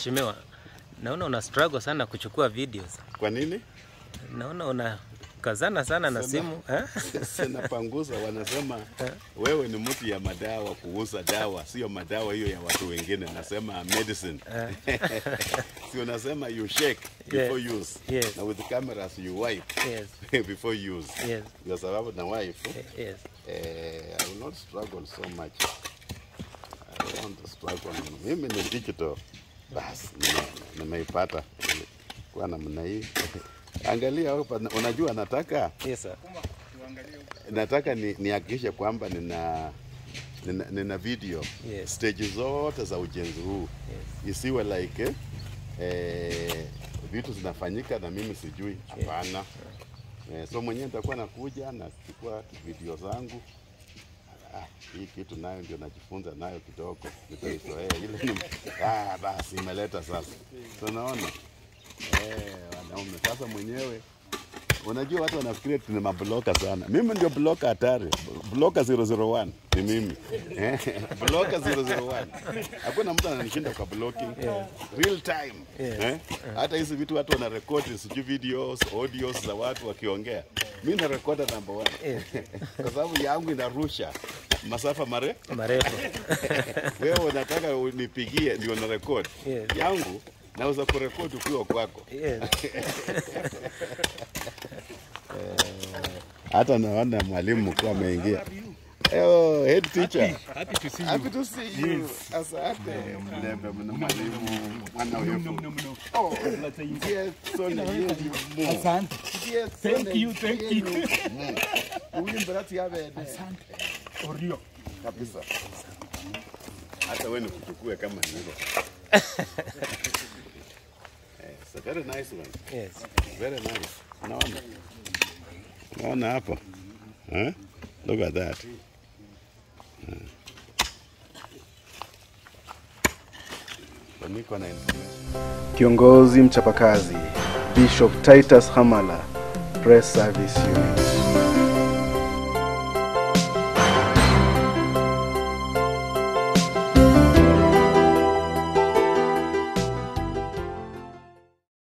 Mheshimiwa, naona una struggle sana kuchukua videos. Kwa nini? Naona una kazana sana na simu eh? Sinapanguza, wanasema wewe ni mtu ya madawa, kuuza dawa, sio madawa hiyo ya watu wengine. Nasema medicine si unasema you shake before Yes. use Yes. na with cameras you wipe Yes. before use Yes. kwa sababu na wife Yes. eh, I will not struggle so much. I want to struggle. Mimi ni digital basi, nime- nimeipata kwa namna hii. Angalia hapa, unajua nataka Yes, sir. nataka ni- nihakikishe kwamba nina, nina, nina video Yes. stage zote za ujenzi huu Yes. isiwe like eh, eh, vitu zinafanyika na mimi sijui. Hapana. Eh, so mwenyewe nitakuwa nakuja nachukua video zangu. Ah, hii kitu nayo ndio najifunza nayo kidogo, nitaizoea ile ni ah, basi imeleta sasa. So naona eh, wanaume sasa mwenyewe Unajua watu wanafikiria tuna mabloka sana. Mimi ndio bloka hatari. Bloka 001 ni mimi. Eh, bloka 001. Hakuna mtu ananishinda kwa blocking. Real time. Eh? Hata hizi vitu watu wanarekodi sijui videos, audios za watu wakiongea. Mimi na recorder number one. Kwa sababu yangu inarusha masafa mare. Marefu. Wewe unataka unipigie ndio na record. Yes. Yangu naweza kurekodi ukiwa kwako. Yes. hata naona mwalimu mkuu ameingia. Oh, head teacher. Happy to see Happy you. to see you. Asante. Mlembe mna mwalimu mwana wefu. Oh, ndiye sona yenu. Asante. Ndiye Thank sona you, thank you. yenu. Mm. Uwimbe rati yabe. Orio. Kabisa. Hata wewe nikuchukue kama ni hilo. Eh, It's a very nice one. Yes. Very nice. Unaona? Unaona hapa? Eh? Look at that. Eh. So niko na Kiongozi mchapakazi Bishop Titus Hamala Press Service Unit.